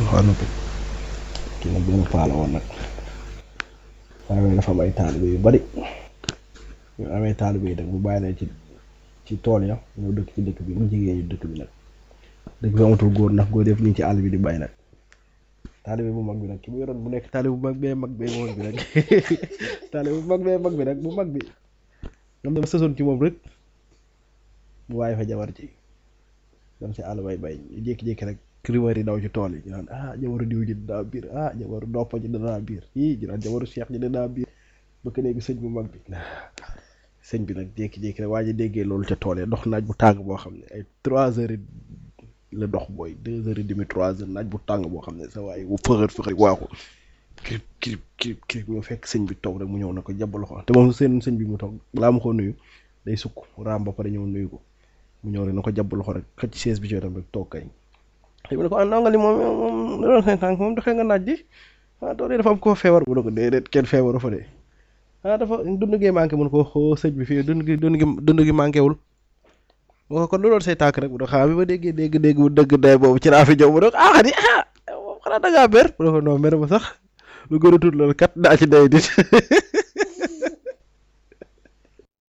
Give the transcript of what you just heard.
xaw na kii nag benn paa la woon nag waaye dafa am ay taalibe yu bari ñu amee taalibe yi nag bu bàyyi leen ci ci tool ya ñoo dëkk ci dëkk bi mu jigéen ñu dëkk bi nag dëkk bi amatul góor ndax góor yëpp ñu ngi ci àll bi di bay nag taalibe bu mag bi nag ki mu yoroon bu nekk taalibe bu mag bee mag bee mag bi nag taalibe bu mag bee mag bi nag bu mag bi ñoom dama sësoon ci moom rek mu waaye fa jabar ci dem si àll bay bay ñu jékki-jékki rek rumeur yi daw ci tool yi ñu naan ah jabaru diw ji dinaa biir ah jabaru doppa ji dinaa biir yii ñu naan jabaru cheikh ji dinaa biir bëgg léegi sëñ bu mag bi sëñ bi nag jékki-jékki rek waa ji déggee loolu ca tool yi dox naaj bu tàng boo xam ne ay trois heures la dox booy deux heures et demi trois heures naaj bu tàng boo xam ne sa waaye bu fëxër fëxër waaxu kirib kirib kirib kirib ñoo fekk sëñ bi toog rek mu ñëw na ko jàpp loxo te moom seen sëñ bi mu toog balaa mu ko nuyu day sukk raam ba pare ñëw nuyu ko mu ñëw rek na ko jàpp loxo rek xëcc chaise bi ci wetam rek toog kay xëy na ko ah ndongo li moom moom da doon seen tànk moom doxee nga naaj ji ah tool yi dafa am koo feebar bu ne ko déedéet kenn feebaru fa de ah dafa dund gi manqué mun ko xoo sëñ bi fii dund gi dund gi dund gi manqué wul moo ko kon lu doon say tànk rek bu doon xaa bi ma déggee dégg dégg bu dëgg day boobu ci laa fi jëw bu doon ah xadi ah moom xanaa da ngaa ber bu ne ko non mer ma sax lu gën a tuut loolu kat daa ci day dit